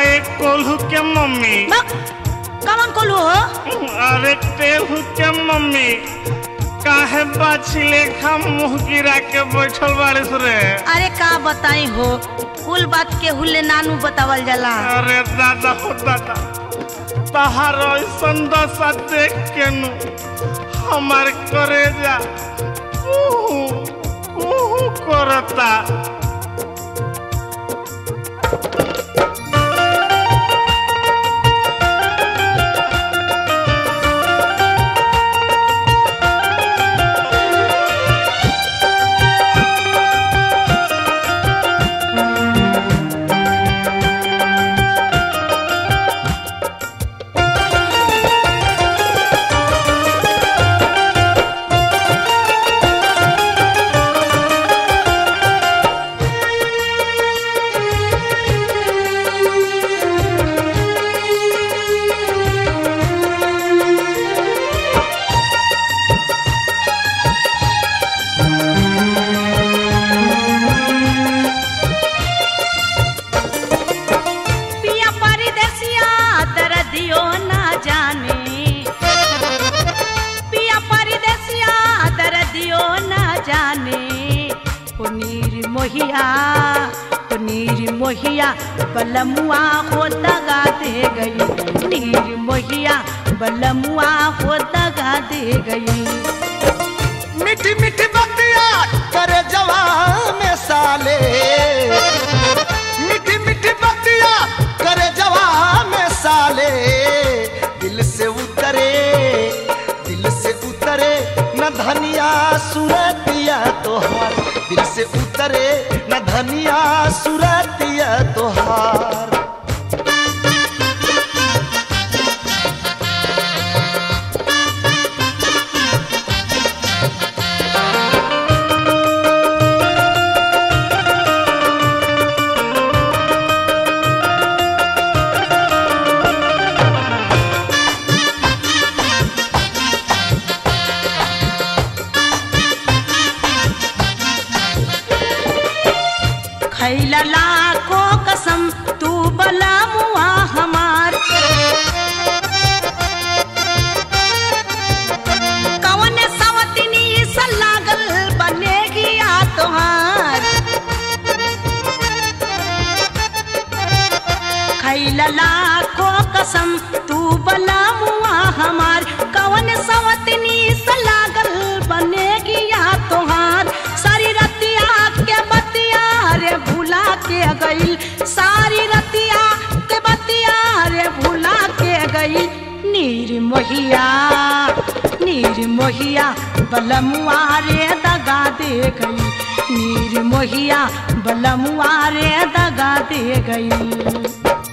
आए कोल्हू के मम्मी बक कमन कोलू हो अरे टेहू के मम्मी काहे बाछी लेखा मुंह गिरा के बैठल बारिश रे अरे का बताई हो कुल बात के हुले नानू बतावल जाला अरे दादा हो दादा तहार ऐसन दशा देख के नु हमार करेजा कुहू कुहू करता पिया परदेसिया दर्दियो ना जाने पिया परदेसिया दर्दियो ना जाने पुनीर मोहिया पुनीर मोहिया बलमुआ हो दगा दे गई नीर मोहिया बलमुआ हो दगा दे गई मीठी मीठी बतिया करे जवान में साले मीठी मीठी बतिया करे जवान में साले दिल से उतरे दिल से उतरे न धनिया सुरतिया तोहार दिल से उतरे न धनिया सुरतिया तोहार खैला लाखों कसम तू बला मुआ हमार कवन सवतिनी सा लागल बनेगी आ तोहार खैला लाखों कसम तू बला मुआ हमार कवन सवतिनी सा लागल बनेगी आ तोहार सारी रतिया के बतिया रे भुला के गईल सारी रतिया के बतिया रे भुला के गईल नीर मोहिया नीर मोहिया बलमुआ रे दगा दे गई नीर मोहिया बलमुआ रे दगा दे गई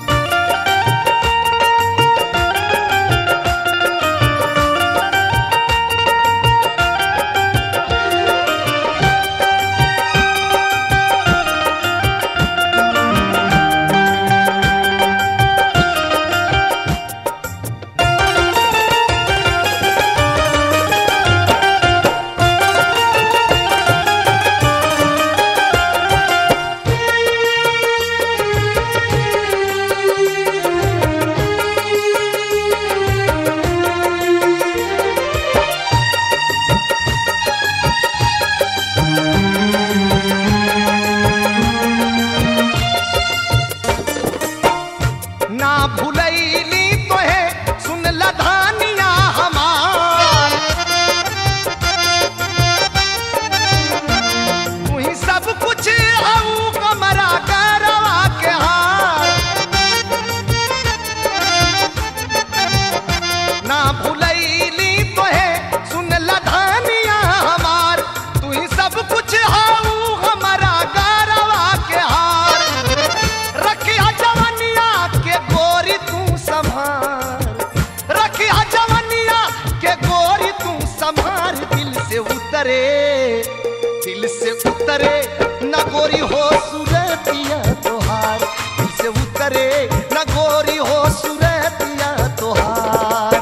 ना भुलैली तोहे सुन लधानिया हमार तू ही सब कुछ आऊ कमरा करवा के हार ना भुलैली तोहे सुन लधानिया हमार तू ही सब कुछ आऊ हमारा गरवा के हार रखिया जवनिया के गोरी तू संभार रखिया जवनिया के गोरी तू संभार दिल से उतरे दिल से उतरे न गोरी हो सुरतिया तोहार दिल से उतरे न गोरी हो सुरतिया तोहार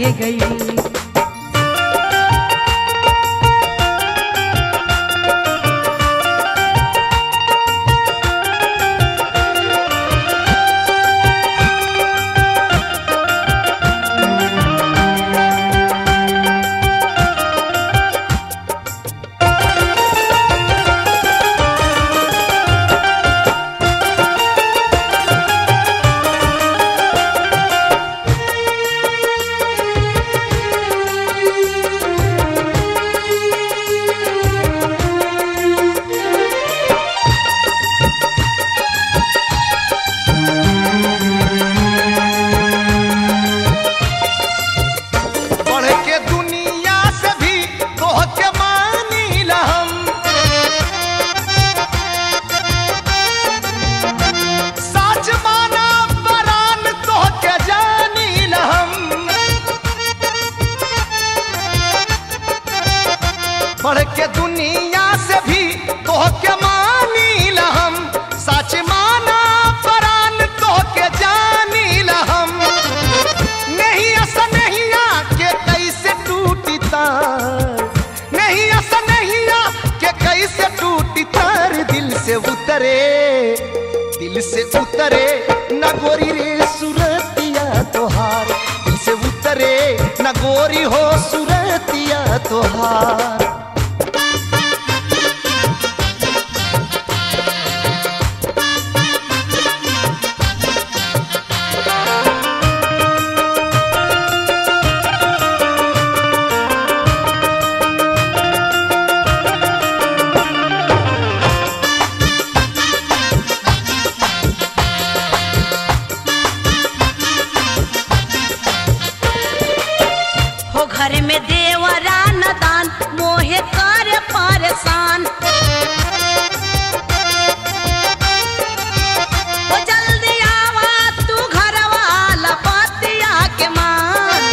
दे गई बढ़ के दुनिया से भी तोह के मानी हम सच माना परान तोह के जानी हम बढ़ के दुनिया से भी तोह के मानी हम सच माना परान तोह के जानी हम नहीं ऐसा नहीं आ के कैसे टूटी तार नहीं ऐसा नहीं आ के कैसे टूटी तार दिल से उतरे दिल से उतरे न गोरी रे सुरतिया तोहार दिल से उतरे न गोरी हो सुरतिया तोहार हो घर में देवरा न दान मोहे कर परेशान हो जल्दी आवा तू घर वाला बतिया के मान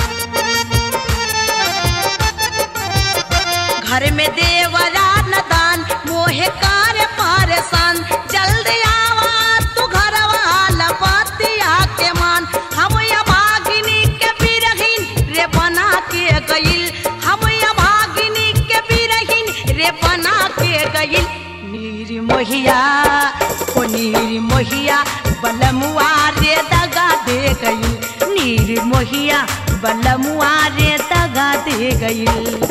घर में देवरा न दान मोहे कर परेशान जल्दी आवा तू घर वाला बतिया के मान हम या भागिनी के बिरहिन रे बना के गइल हम या भागिनी के बिरहिन रे बना के गइल नीर मोहिया ओ नीर मोहिया बलमुआ रे दगा दे गइल नीर मोहिया बलमुआ रे दगा दे गइल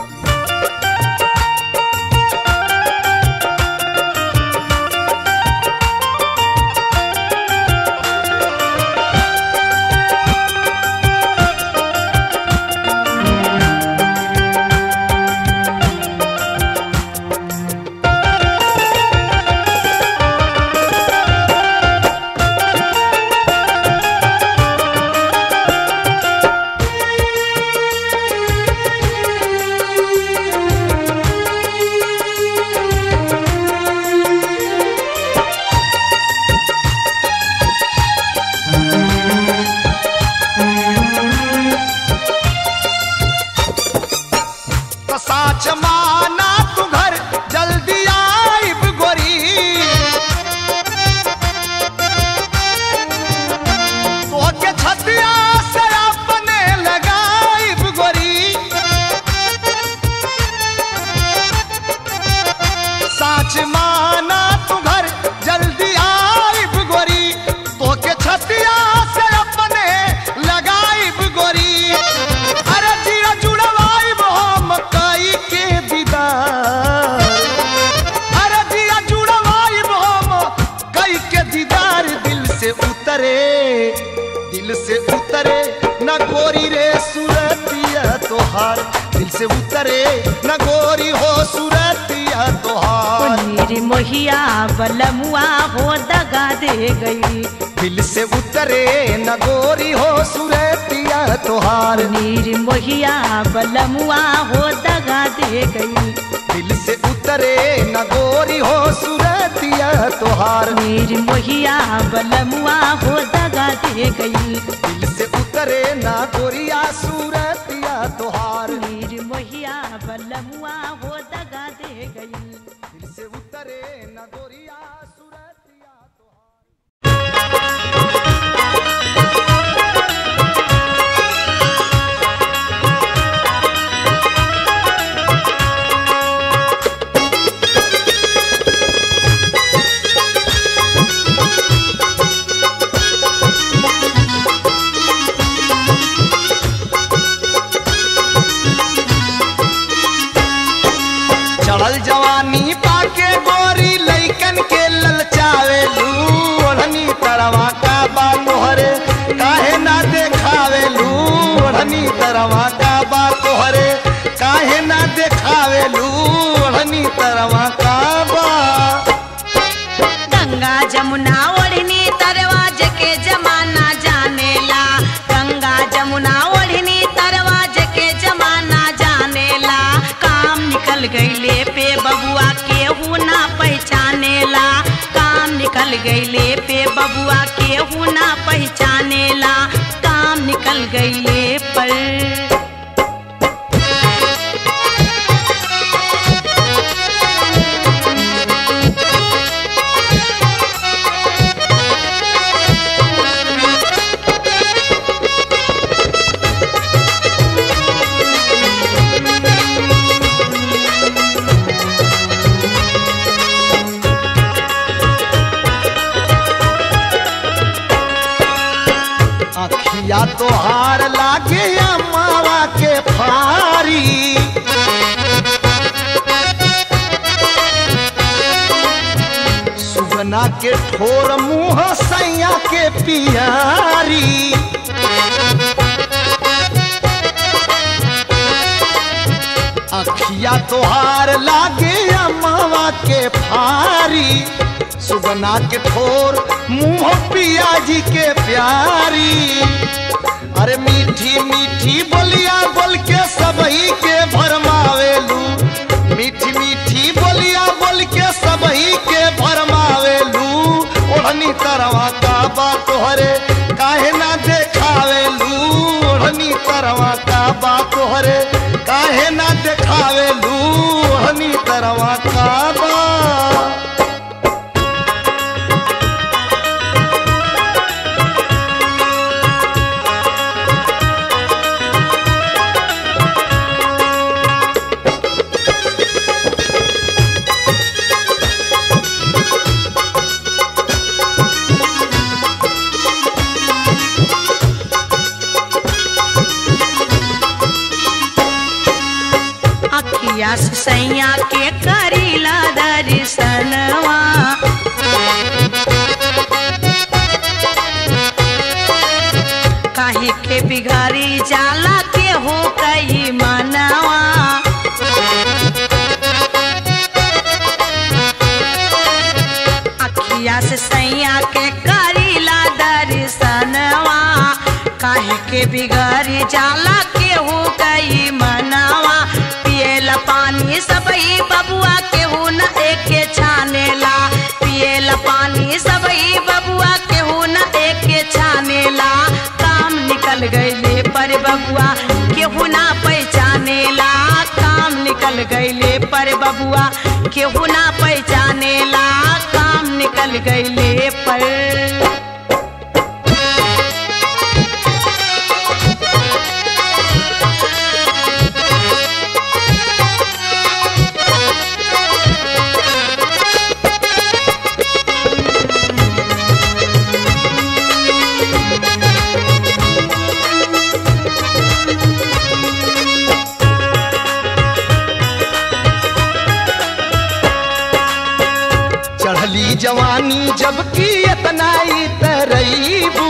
तो साच माना तू घर जल्दी आइब गोरी तो के छतिया से अपने लगाइब गोरी साच माना तू घर जल्दी आइब गोरी तो के छतिया से अपने लगाइब गोरी अरे जिया जुड़वाइब हम कई के दीदार अरे जिया जुड़वाइब हम कई के दीदार दिल से उतरे दिल से उतरे न गोरी रे सूरतिया तोहार दिल से उतरे न गोरी हो सूरतिया तोहार नीर मोहिया बलमुआ हो दगा दे गई दिल से उतरे न गोरी हो सूरतिया तोहार नीर मोहिया बलमुआ हो दगा दे गई दिल से उतरे न गोरी हो सूरतिया तोहार नीर मोहिया बलमुआ हो दगा दे गई दिल से उतरे न गोरिया सूरतिया तोहार नीर मोहिया बलमुआ हो दगा दे गई दिल से उतरे न गोरिया सूरतिया तोहार तरवा काबा गंगा जमुना ओढ़नी तरवाज के जमाना जानेला गंगा जमुना ओढ़नी तरवाज के जमाना जानेला काम निकल गईले पे बबुआ केहू ना पहचानेला काम निकल गईले पे बबुआ केहू ना पहचानेला काम निकल गईले पर अखिया तोहार लागे अमावा के फारी सुगना के ठोर मुंह सैया के पियारी अखिया तोहार लागे अमावा के फारी सुगना के ठोर मुंह पिया जी के प्यारी अरे मीठी मीठी बोलिया बोल के सबही के भरमावेलू मीठी मीठी बोलिया बोल के सबही के भरमावेलू ओढ़नी तरवा का बा तोहरे काहे ना देखावेलू ओढ़नी तरवा का बा तोहरे काहे ना देखावेलू ओढ़नी तरवा का बा अखिया से सैया के करीला दर्शनवा काहे के बिगाड़ी जाला के हो कई मनवा अखिया से सैया के करीला दर्शनवा काहे के बिगड़ी जाला के हो गई मनवा पिएला पानी सबई बबुआ केहू न एके छानेला पिएला पानी सबई बबुआ केहू न एके छानेला काम निकल गईले पर बबुआ केहू ना पहचानेला काम निकल गईले पर बबुआ केहू ना पहचानेला काम निकल गईले पर चढ़ली जवानी जबकि इतना ही तरईबू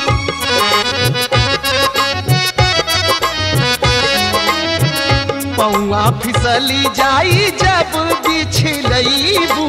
पौआ फिसली जाई जब बिछलईबू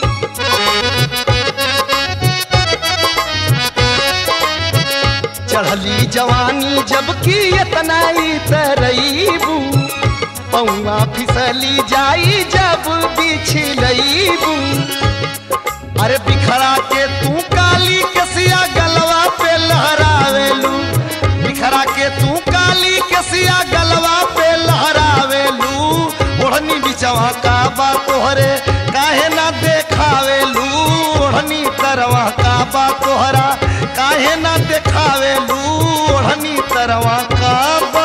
चढ़ली जवानी जबकि इतना ही तरईबू पौआ फिसली जाई जब बिछलईबू अरे बिखरा के तू काली कसिया गलवा पे लहरावेलू बिखरा के तू काली कसिया गलवा पे लहरावेलू ओढ़नी बिचवा का बा तोहरे काहे ना देखावेलू ओढ़नी तरवा का बा तोहरा काहे ना देखावेलू ओढ़नी तरवा का बा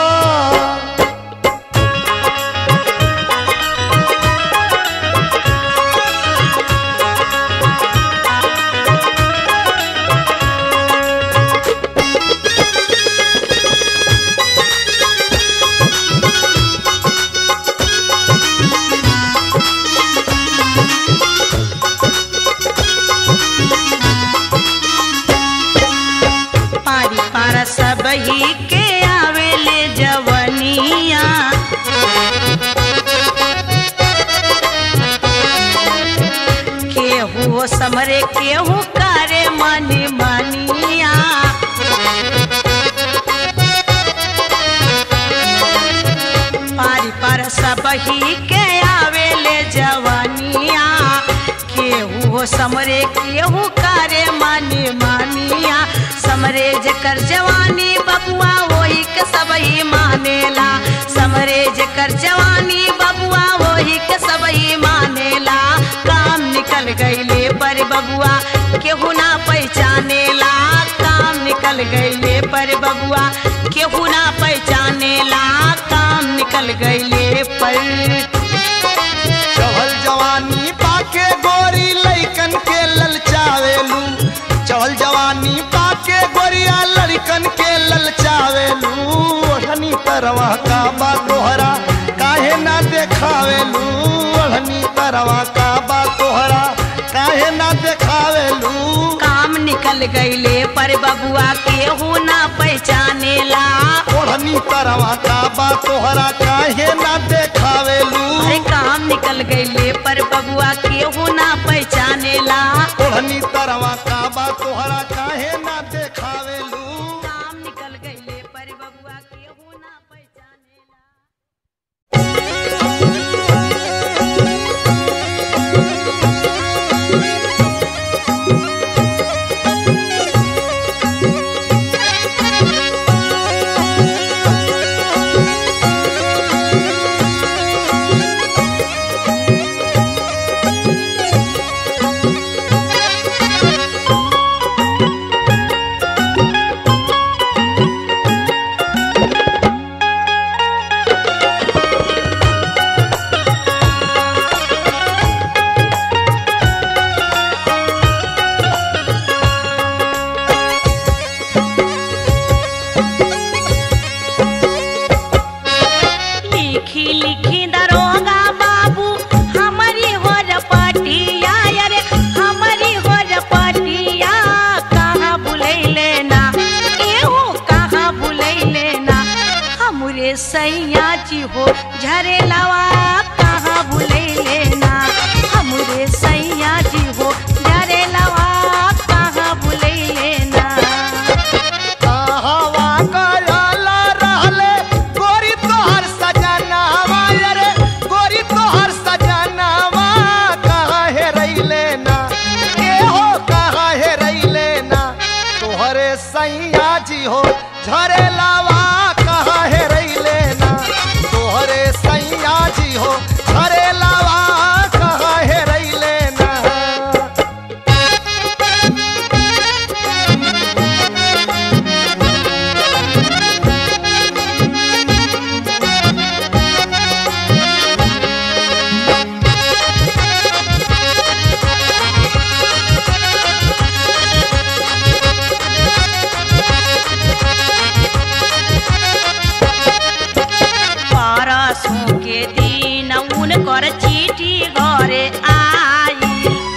पारी पारा सबही के आवेले समरे केहू करे मनी मनिया पारी पर सब ही के आवेले जवानिया केहू हो समरे केहू करे मनी मनिया समरे जेकर जवानी बबुआ वही के सब ही मानेला समरे जेकर जवानी बबुआ वही के सब ही मानेला काम निकल गईले पर बबुआ केहू ना पहचानेला काम निकल गईले पर बबुआ केहू ना पहचानेला काम निकल गईले पर चढ़ल जवानी पाके गोरी लइकन के ललचावेलू चढ़ल जवानी पाके गोरिया लड़कन के ललचावेलू ओढ़नी तरवा का बा तोहरा काहे ना देखावेलू ओढ़नी तरवा का बा तोहरा काहे ना देखावेलू काम निकल गईले पर बबुआ केहू ना पहचानेला ओढ़नी तरवा का बा तोहरा काहे ना देखावेलू अरे काम निकल गईले पर बबुआ केहू ना पहचानेला ओढ़नी तरवा का बा तोहरा काहे ना देखावेलू काम निकल गईले पर बबुआ केहू ना पहचानेला लिखी लिखी दरोगा बाबू हमारी हो रपटिया अरे हमारी हो रपटिया कहाँ भुलैले ना एहो कहाँ भुलैले ना हमरे सैया जी हो झरेलवा कहाँ भुलैले ना हमरे सैया जी हो झरेलवा कहाँ भुलैले ना कहवा कयाला रहले गोरी तोहर सजनावा रे गोरी तोहर सजनावा कहाँ हे रैले ना के हो कहाँ हे रैले ना तोहरे सैया जी हो झरे लावा कहाँ हे रैले ना तोहरे सैया जी हो झरे लावा कहाँ हे रैले ना परसों के दिन उनकर चिट्ठी घरे आई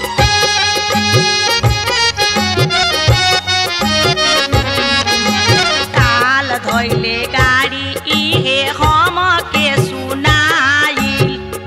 काल धोइले गाड़ी इहे हम के सुनाई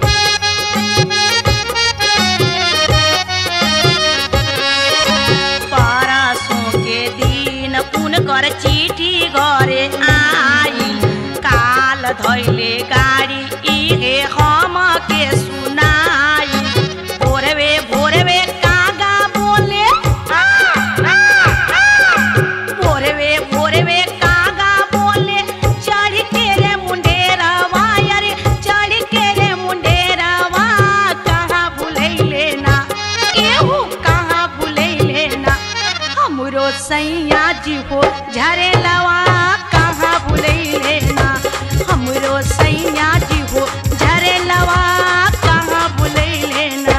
परसों के दिन उनकर चिट्ठी घरे आई काल धैले गाड़ी इहे हम के सुनाई भोरवे भोरवे कागा बोले आ, आ, आ। भोरवे भोरवे कागा बोले चढ़ के रे मुंडेरवा अरे चढ़ के रे मुंडेरवा कहाँ भुलैले ना केहू कहाँ भुलैले ना हमरो सैया जी हो झरे लवा कहाँ भुलैले ना हमरो सैया जी हो झरे लवा कहाँ भुलैले ना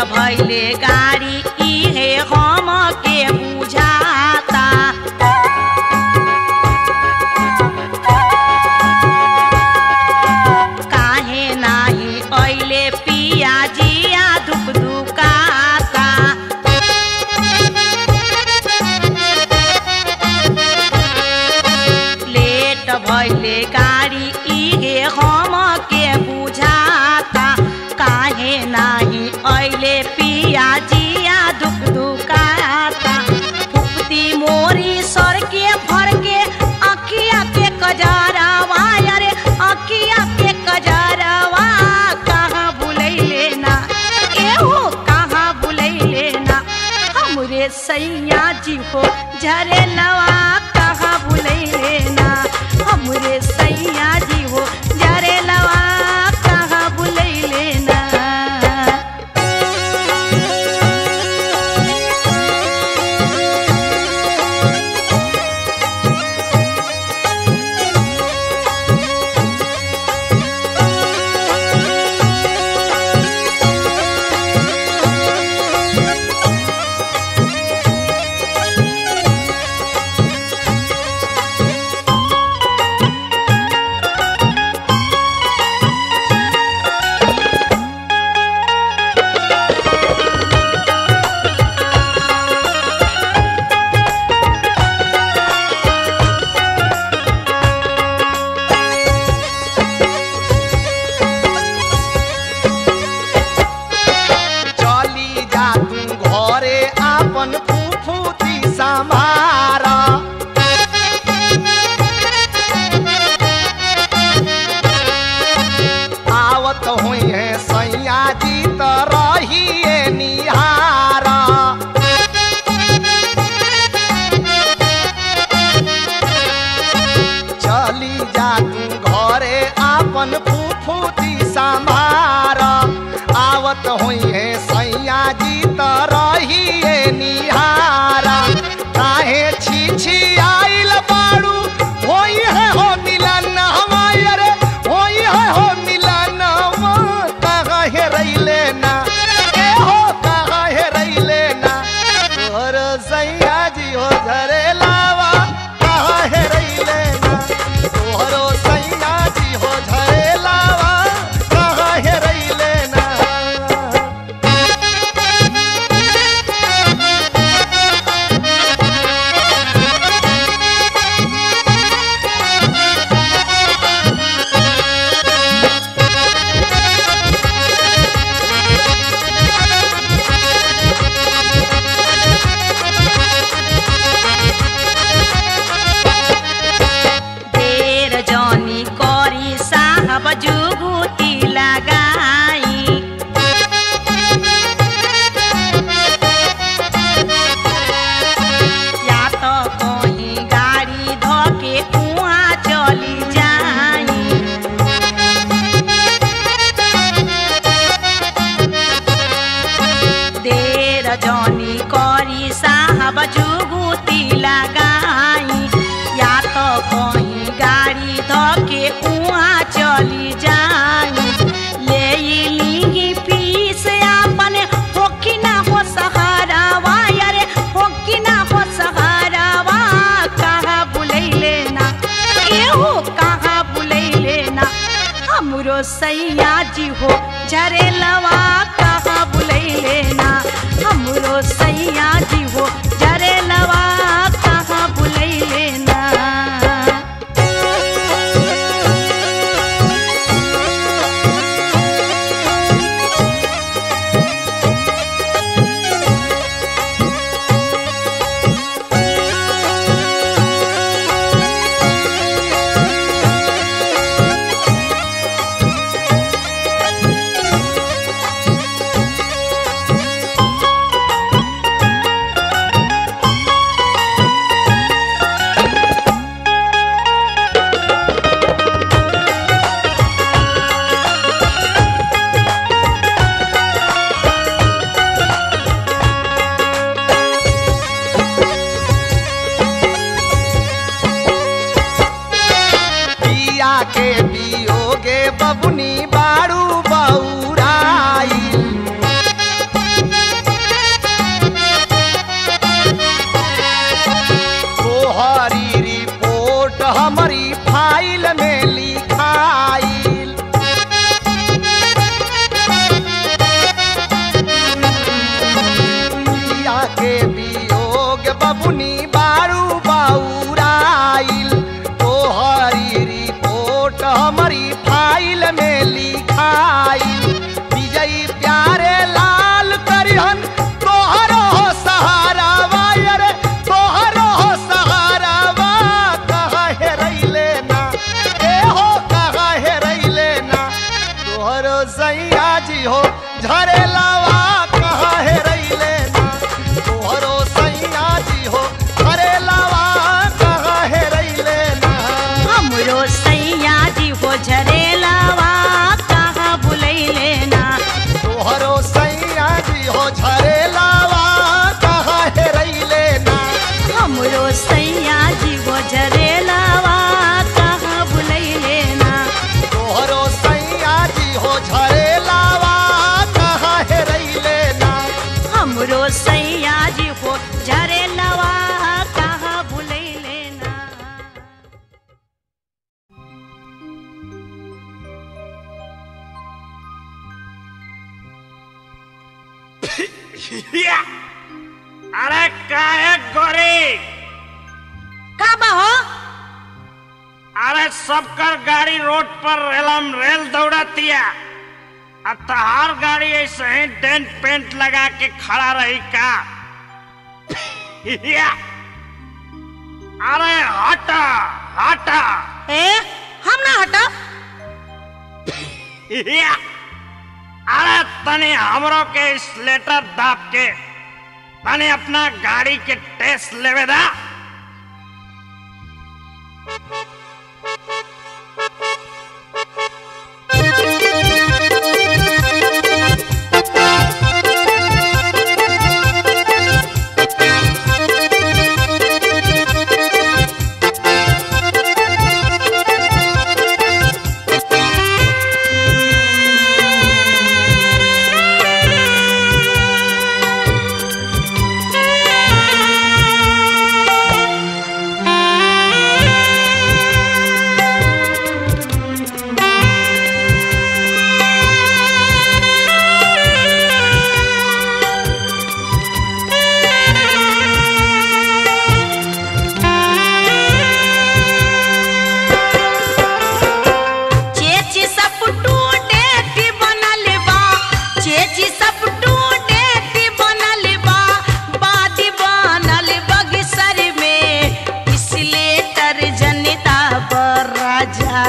भैले गाड़ी इहे हम के बुझाता काहे नाही ऐले पिया जिया दुख दुकाता लेट भैले गाड़ी इहे हम के बुझाता काहे नाही ऐले पिया जिया दुख दुकाता फुकती मोरी सर के भर के अखिया के कजरावा अरे अखिया के कजरावा कहाँ बुलैले ना एहो कहाँ बुलैले ना हमरे सैया जी हो झरे लवा कहाँ बुलैले ना हमरे सैया जी हो झरे लवा कहाँ बुलैले ना चली जा तू घरे आपन फुफुती संभार आवत हुई है सैया जी त रहिए निहार चली जा तू घरे आपन फुफुती संभार आवत हुई है सैया जी त रहिए निहारा काहे छी छी आइल बाड़ू होई है हो मिलन हमारे होई है हो मिलन कहाँ है रैले ना ए हो कहाँ है रैले ना तोहर सैया जी हो झरे लावा कहाँ है रैले ना तोहरो सैया जी हो झरे लावा कहाँ है रैले ना देर जनी करी साहब जुगुती लगाई या तो कहीं गाड़ी धके उहाँ चली जाई देर जनी करी साहब जुगुती लगाई या तो कहीं गाड़ी धके उहाँ चली जाई ले लीगी पीस आपन होकी ना हो सहारावा यारे होकी ना हो सहारावा कहाँ बुलैले ना एहो कहाँ बुलैले ना हमरो सैया जी हो झरे लवा कहाँ बुलैले ना हमरो सैया जी हो झरे लवा कहाँ बुलैले ना हो झरेलावा कहाँ है रैले ना हमरो सैया जी वो झरेलावा कहाँ भुलैले ना तोहरो सैया जी हो झरेलावा कहाँ है रैले ना हमरो सैया जी वो झरेलावा कहाँ भुलैले ना या! अरे काहे गोरी का बा हो अरे सबकर गाड़ी रोड पर रेलम रेल दौड़तिया आ तहार गाड़ी ऐसे ही डेंट पेंट लगा के खड़ा रही का या! अरे हटा हटा ए हम ना हटा या! अरे तनी हमरो के स्लेटर दाप के तनी अपना गाड़ी के टेस्ट लेवे दा चेची सब टूटे ती बनल बा चेची सब टूटे ती बनल बा बादी बनल बगसर में इसलिए तर जनता पर राजा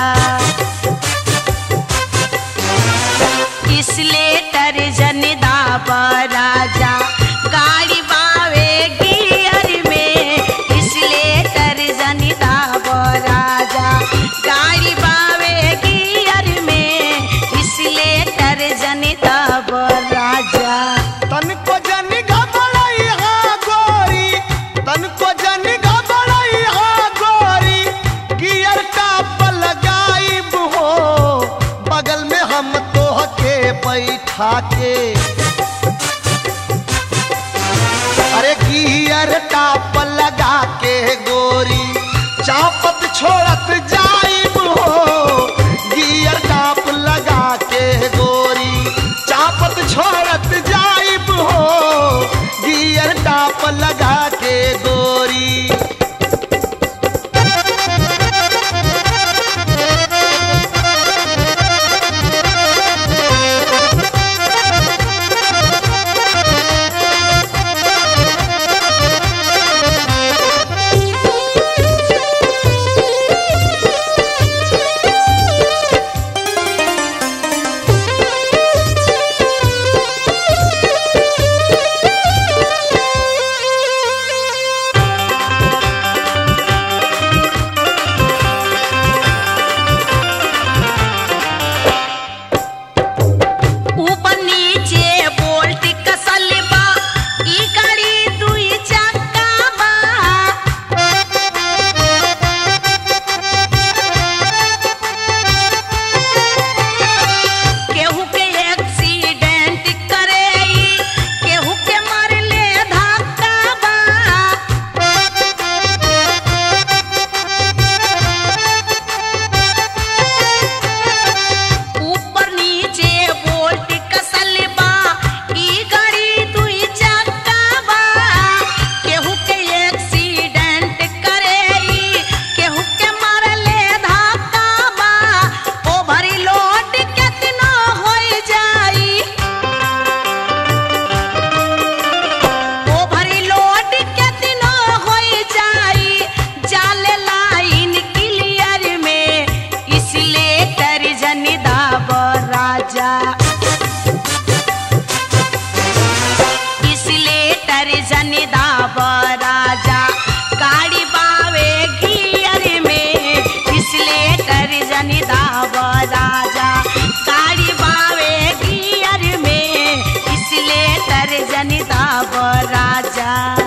इसलिए तर जनता पर राजा गाड़ी बावे गियर में इसलिए तर जनता पर राजा गाड़ी बावे गियर में इसलिए तर जनता पर राजा तन को जन घबराई हाँ गोरी तन को जन घबराई हाँ गोरी गियर टाप लगाइब हो बगल में हम तो के बैठा के अरे गियर टाप लगा के गोरी चापत छोड़त जाइब हो गियर टाप लगा के गोरी चापत छोड़त जाइब हो गियर टाप लगा के गोरी कर जनिदा राजा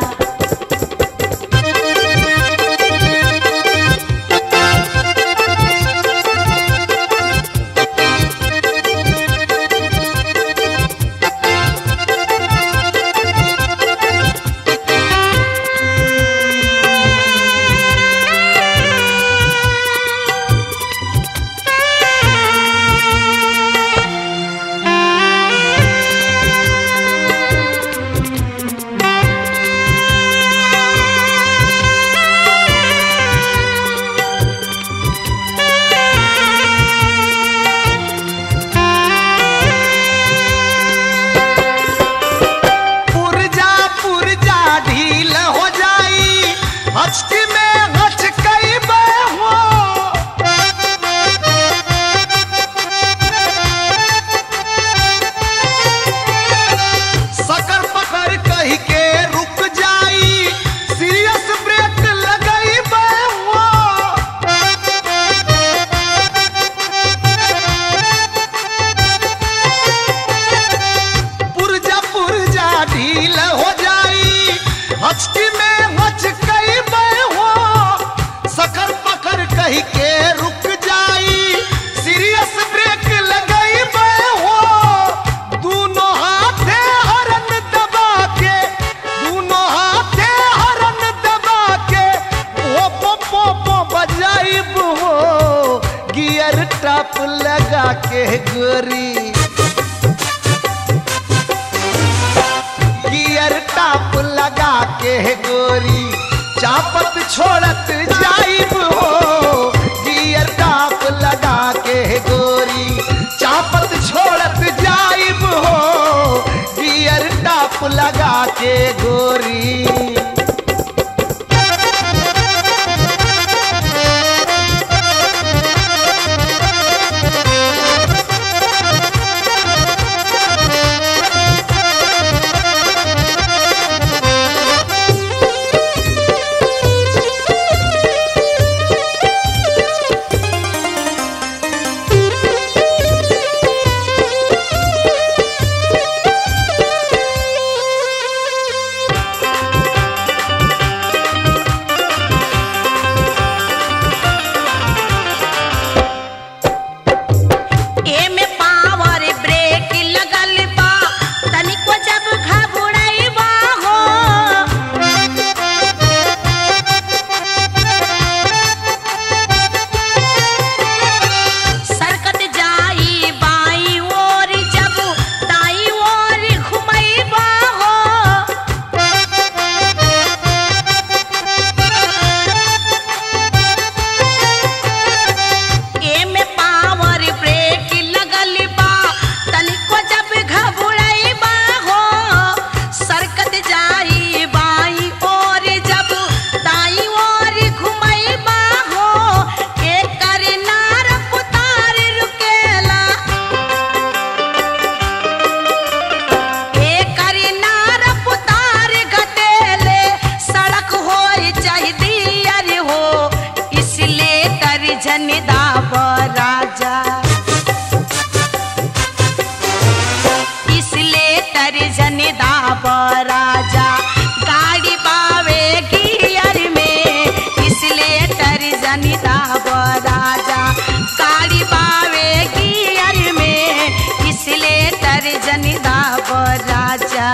पुरजा पुरजा ढील हो जाई हचकी में हचकई हो सकर पकड़ कही के रुक जाई सीरियस ब्रेक लगई हो पुरजा पुरजा ढील हो जाई हचकी में हचकई हो सकर पकड़ कही के रुक जाई सीरियस ब्रेक लगई हो दोनों हाथे हरन दबा के दोनों हाथे हरन दबा के ओ पो पो पो बजाइब हो गियर टप लगा के गोरी गियर टाप लगा के गोरी चापत छोड़त जाइब हो गियर टाप लगा के गोरी चापत छोड़त जाइब हो गियर टाप लगा के गोरी एमे पावर ब्रेक लगल बा तनिको जब घबराइबा हो सरकत जाई बाई ओर जब दाई ओर घुमैबा हो एमे पावर ब्रेक लगल बा तनिको जब घबराइबा हो सरकत जाई बाई और जब दाई और घुमैबा हो एकर नार पुतार रुकेला एकर नार पुतार घटेले सड़क होई चाहिदी अरे हो इसलिए कर जनिदा राजा इसलिए तर जनिदा राजा गाड़ी बावे गियर में इसलिए तर जनिदा राजा गाड़ी बावे गियर में इसलिए तर जनिदा राजा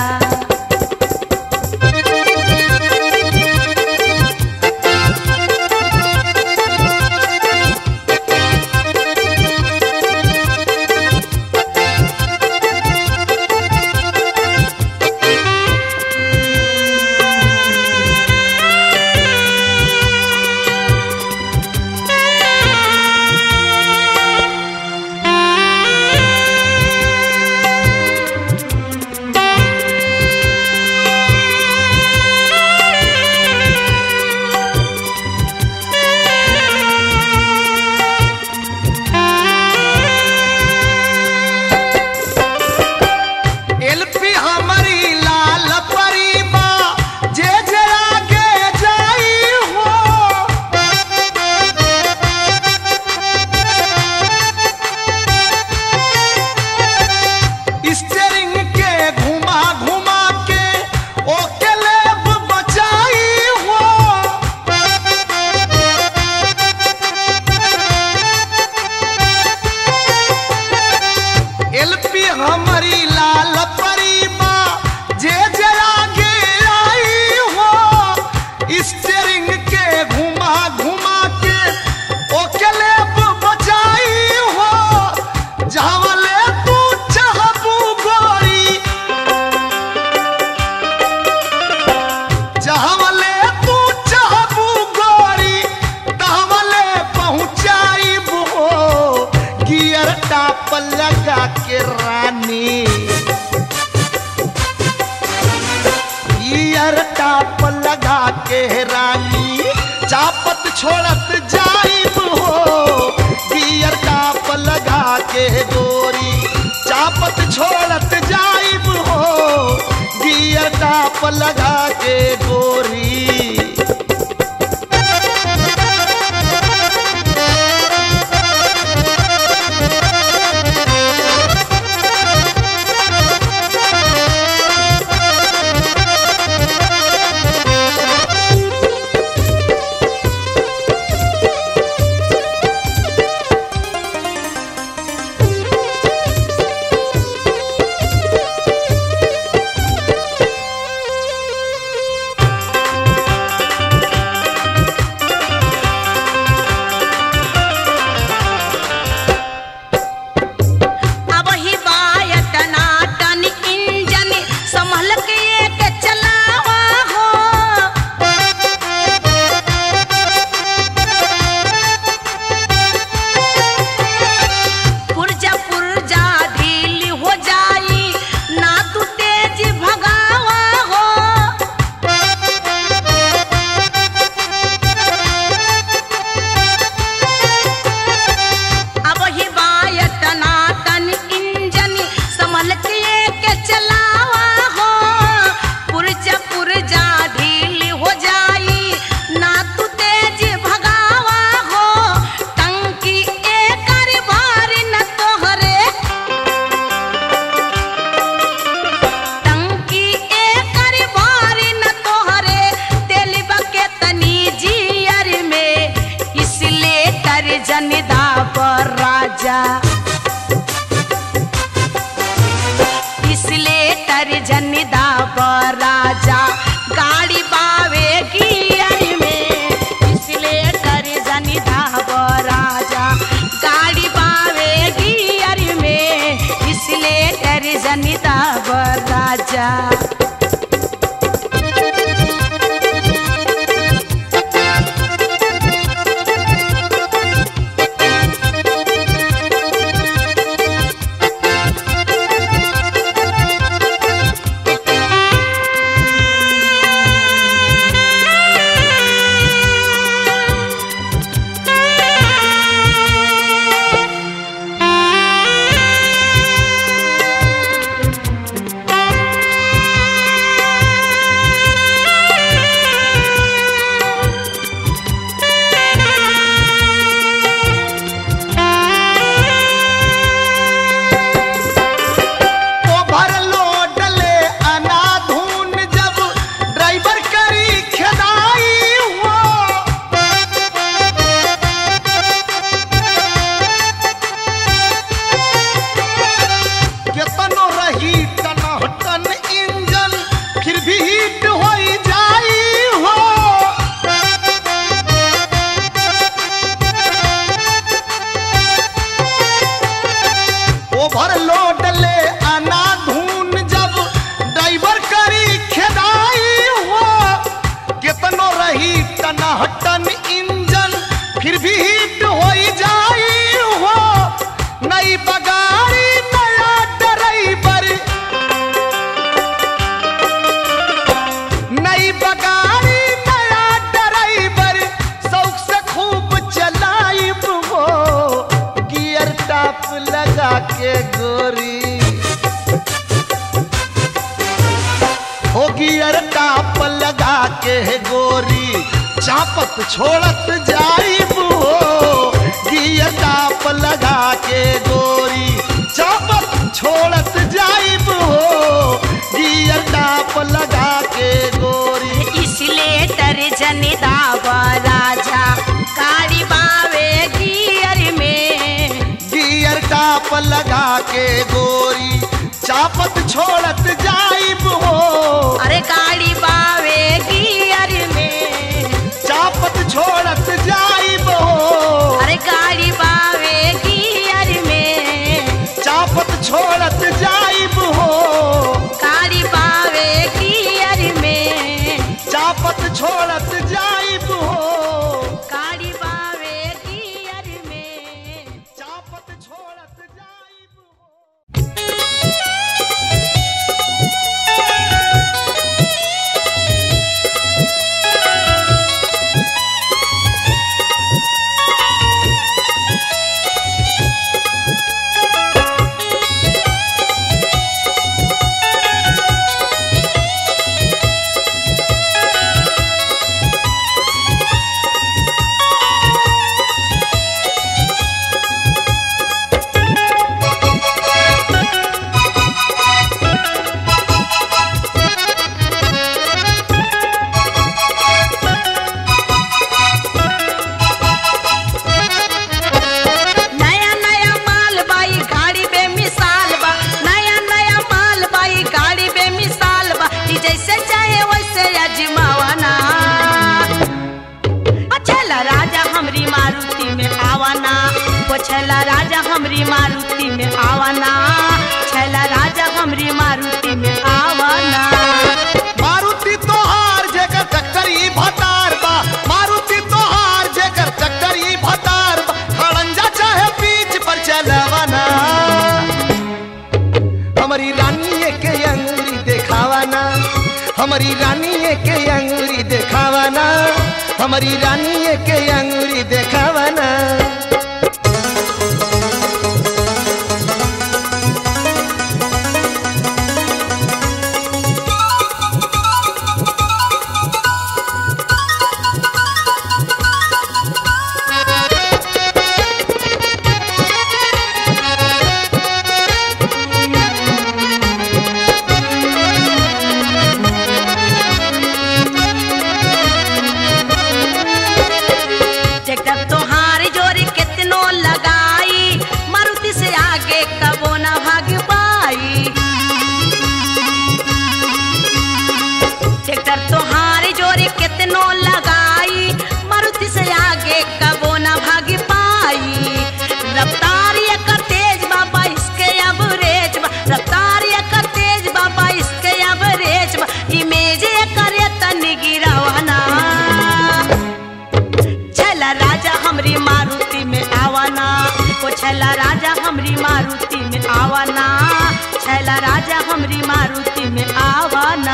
के रानी चापत छोड़त जाइब हो गियर टाप लगा के गोरी चापत छोड़त जाइब हो गियर टाप लगा के गोरी अब ही बायट नाटन इंजन संभल के एक चलावा हो पुरजा पुरजा ढील हो जाई ना तू तेज भगावा हो अब ही बायट नाटन इंजन संभल के के चलावा हो पुरजा पुरजा ढील हो जाई ना तू तेज भगावा हो टंकी एकर भार न तोहरे टंकी एकर भार न तोहरे तेल बके तनी जियर में इसलिए कर जनिदा पर राजा इसलिए कर जनिदा पर राजा गाड़ी बावे गियर में इसलिए कर जनिदा पर राजा गाड़ी बावे गियर में इसलिए कर जनिदा पर राजा ओभर लोड ले अनाधून जब ड्राइवर करी खेदाई हो केतनो रही टन इंजन फिर भी हिट हो जाई हो ओवरलोड ले अनाधून जब ड्राइवर करी खेदाई हो कितनो रही टनाटन इंजन फिर भी हिट हो जाई हो नई बगाड़ी नया ड्राइवर नई बगाड़ी नया ड्राइवर शौक से खूब चलाइब हो गियर टाप लगा के गोरी हो गियर टाप लगा के गोरी चापत छोड़त जाइब हो गियर टाप लगा के गोरी चापत छोड़त जाइब हो गियर टाप लगा के गोरी इसलिए तर जनिदावा राजा गाड़ी बावे गियर में गियर टाप लगा के गोरी चापत छोड़त जाइब हो अरे गाड़ी बावे गियर में चापत छोड़त जाइब हो अरे गाड़ी बावे गियर में चापत छोड़त जाइब हो गाड़ी बावे गियर में चापत छोड़त जाइब हो गाड़ी बावे गियर में चापत छोड़त जाइब हो छैला राजा हमरी मारुति में आवाना छैला राजा हमरी मारुति में आवाना मारुति तोहार जेकर चक्कर ई भतार बा मारुति तोहार जेकर चक्कर ई भतार बा खड़ंजा चाहे बीच पर चलवाना हमारी रानी के अंगूरी देखावाना हमारी रानी के अंगूरी देखावाना हमारी रानी के अंगूरी देखावाना ट्रैक्टर तोहार जोरी कितनो लगाई मारुति से आगे कबो ना भाग पाई ट्रैक्टर तोहार जोरी कितनो लगाई मारुति से आगे कबो ना भाग पाई रफ्तार एकर तेज बाबा इसके एवरेज बा रफ्तार एकर तेज बाबा इसके एवरेज बा इमेज एकर तनी गिरावाना छला राजा हमरी मारुति में आवाना ओ छला राजा हमरी मारुति में आवाना छला राजा हमरी मारुति में आवाना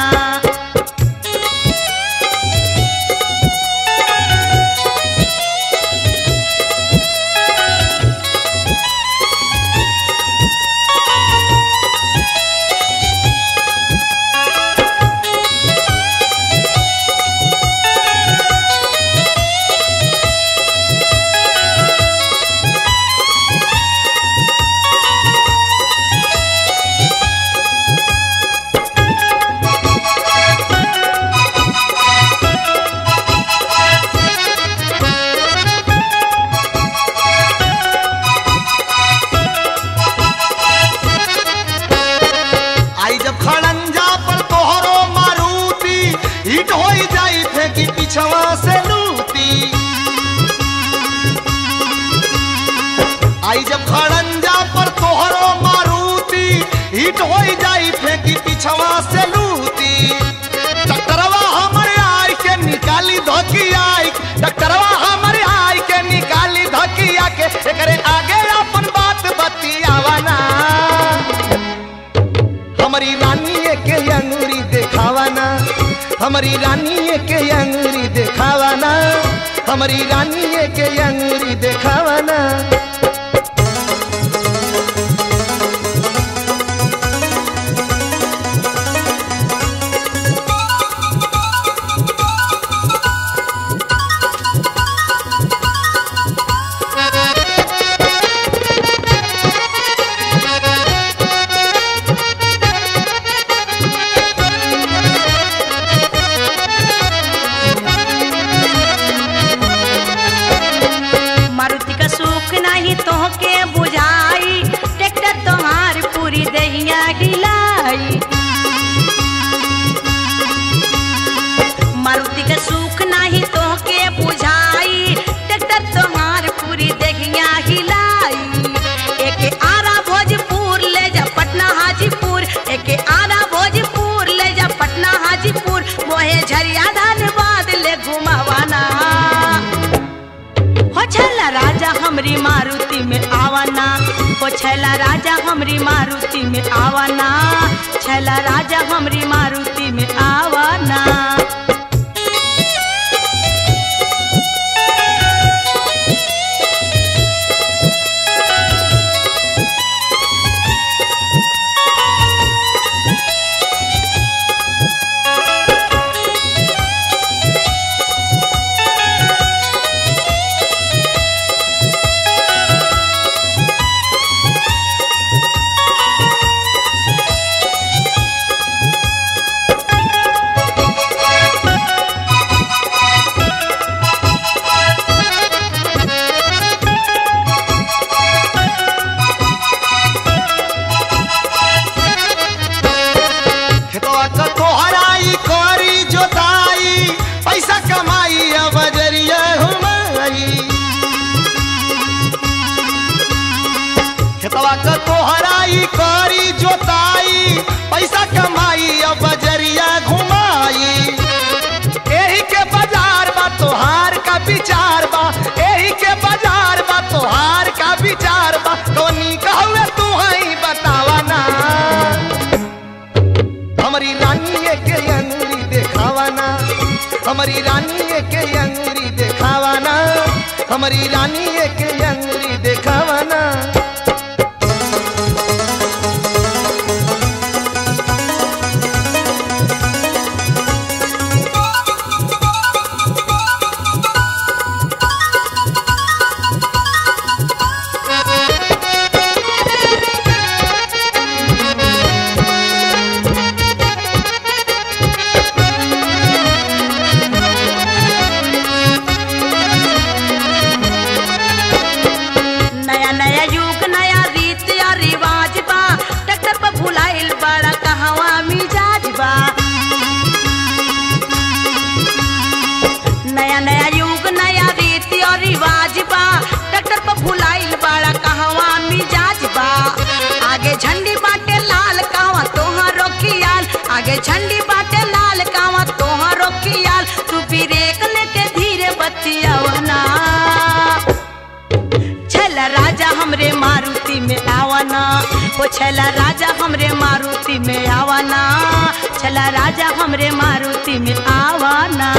आई जब खड़ंजा पर तोहरो मारुति हिट हो जाई थे कि पिछवा से लूटी आई जब खड़ंजा पर तोहरो मारुति हिट हो जाई थे कि पिछवा से लूटी डॉक्टरवा हमारे आई के निकाली धोकी आई डॉक्टरवा हमारे आई के निकाली धोकिया के एकरे आगे अपन बात बतियावाना हमारी रानी के अंगूरी देखावाना हमारी रानी के अंगूरी देखावाना हमारी रानी के अंगूरी देखावाना मारुति का सुख नहीं तो के बुझाई ट्रैक्टर तुम्हार पूरी दहिया हिलाई मारुति का सुख नहीं तो के बुझाई ट्रैक्टर तुम्हार पूरी दहिया हिलाई एक आरा भोजपुर ले जा पटना हाजीपुर एक आरा भोजपुर ले जा पटना हाजीपुर मोहे झरिया धनबाद ले घुमावाना हो छला राजा हमरी मारुति में आवाना हो छला राजा हमरी मारुति में आवाना छला राजा हमरी मारुति में आवाना हमारी रानी के अंगूरी देखावाना हमारी रानी के अंगूरी देखावाना नया नया युग नया रीत या रिवाज बा ट्रैक्टर पर भुलाइल बड़ा कहवा मिजाज बा नया नया युग नया रीत और रिवाज बा ट्रैक्टर पर भुलाइल बड़ा कहवा मिजाज बा आगे झंडी बाटे लाल कावा तोहारो खियाल आगे झंडी बाटे लाल कावा तोहारो खियाल तू ब्रेक लेके धीरे बतियावना छला राजा हमरे मारुति में आवाना ओ छला राजा हमरे मारुति में आवाना छला राजा हमरे मारुति में आवाना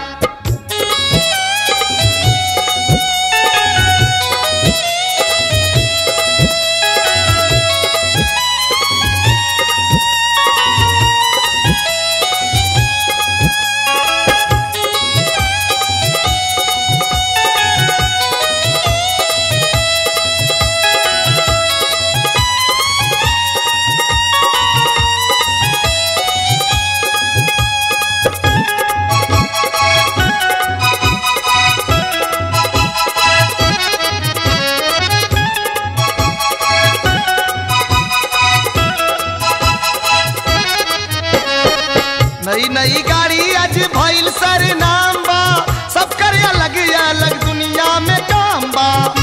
नई नई गाड़ी आज भइल सर नाम बा सब कर अलग अलग दुनिया में काम बा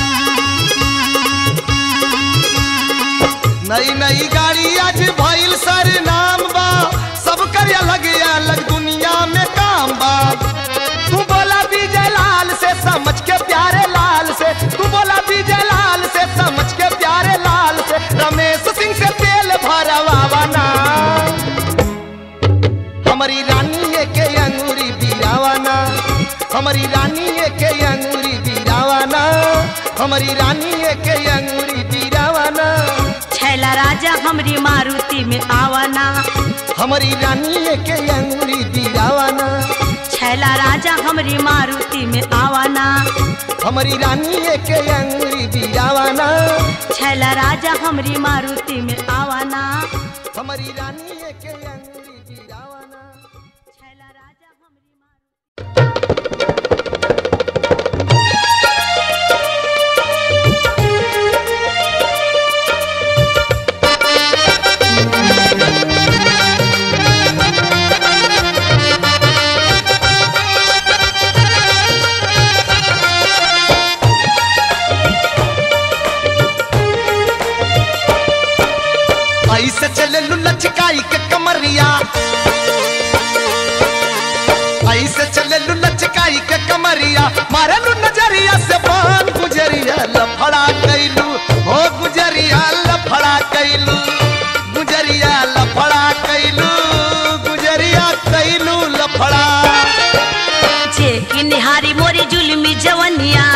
नई नई गाड़ी आज भइल सर नाम बा सब कर अलग अलग दुनिया में काम बा तू बोला विजय लाल से समझ के प्यारे लाल से तू बोला विजय लाल से समझ के प्यारे लाल से रमेश सिंह से तेल भरवाना हमारी रानी के अंगूरी बीरावाना हमारी रानी के अंगूरी बीरावाना हमारी रानी के अंगूरी बीरावाना छैला राजा हमरी मारुति में आवाना हमारी रानी के अंगूरी बीरावाना छैला राजा हमरी मारुति में आवाना हमारी रानी के अंगूरी बीरावाना छैला राजा हमरी मारुति में आवाना हमारी रानी के अंगूरी बीरावाना छैला राजा हमरी मारुति ऐसे चले लुलचकाई के कमरिया ऐसे चले लुलचकाई के कमरिया मारे लू नजरिया से बान गुजरिया लफड़ा कैलू हो गुजरिया लफड़ा कैलू गुजरिया लफड़ा कैलू गुजरिया कैलू लफड़ा जे की निहारी मोरी जुलमी जवनिया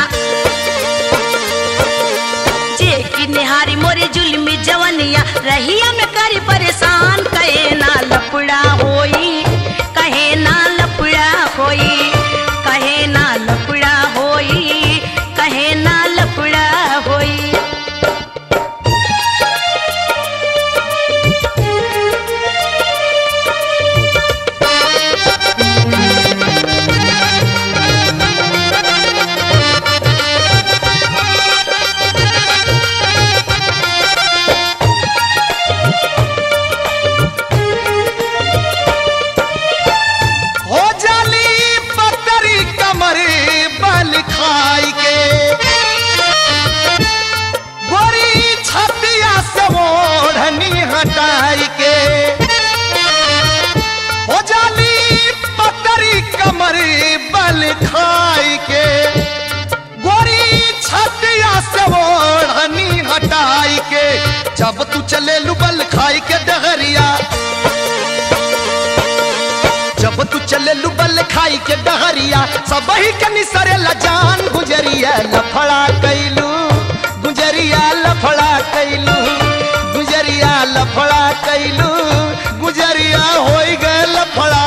जे की निहारी मोरी जुलमी जवनिया रहिया में करी परेशान कहे ना लपड़ा होई कहे ना लपड़ा होई कहे ना लपड़ा होई कहे ना लपड़ा होई हो जाली पतरी कमरे बल खाई के गोरी छतिया से ओढ़नी हटाई के हो जाली पतरी कमरे बल खाई के गोरी छतिया से ओढ़नी हटाई के जब तू चले लुबल खाई के डगरिया जब हो तू चले लुबल खाई के डहरिया सब ही के निसरे जान गुजरिया लफड़ा कैलू गुजरिया लफड़ा कैलू गुजरिया लफड़ा कैलू गुजरिया होई गए लफड़ा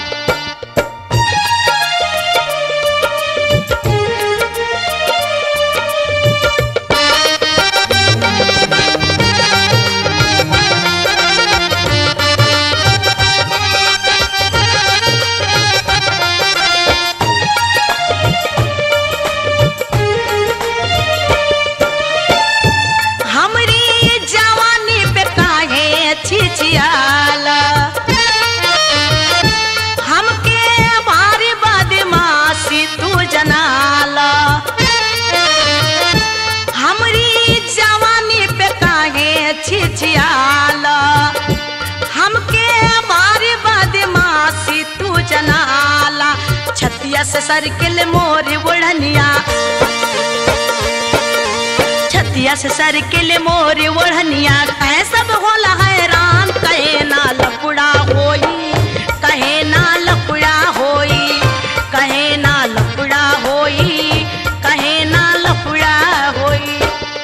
हमरी जवानी पे काहे छिछियाला हमके भारी बदमाशी तू जनाला हमरी जवानी पे काहे छिछियाला हमके भारी बदमाशी तू जनाला छतिया से सरकिल मोर बुढ़निया छतिया से सर के ले मोर ओढ़निया कहे सब होला हैरान कहे ना लफड़ा होई कहे ना लफड़ा होई कहे ना लफड़ा होई कहे ना लफड़ा होई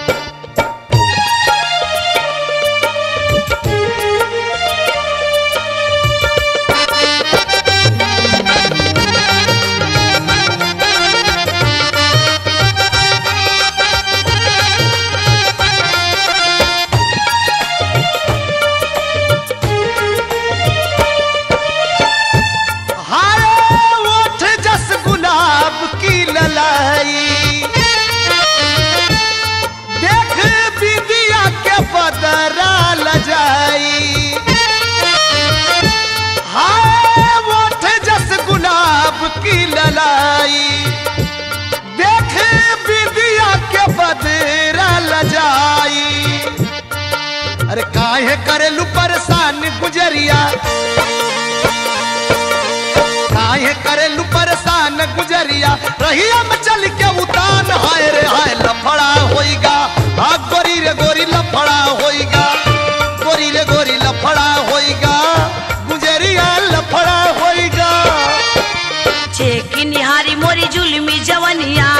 हाय ओठ जस गुलाब की ललाई देख बिदिया के बदरा लजाई हाय ओठ जस गुलाब की ललाई देख बिदिया के बदरा लजाई अरे काहे करेलू परेशान गुजरिया काहे करेलू परेशान गुजरिया रहिया में चल के उतान हाय रे हाय लफड़ा होइगा आ गोरी रे गोरी लफड़ा होइगा गोरी रे गोरी लफड़ा होइगा गुजरिया लफड़ा होइगा छेकी निहारी मोरी जुलमी जवनिया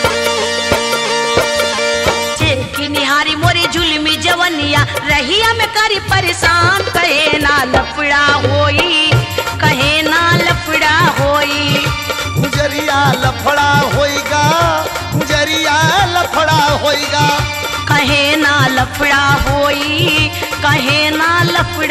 छेकी निहारी मोरी जुलमी जवनिया रहिया में करी परेशान कहे ना लफड़ा होई कहे ना लफड़ा होई गुजरिया लफड़ा होइगा गुजरिया लफड़ा होइगा कहे ना लफड़ा होई कहे ना लफड़ा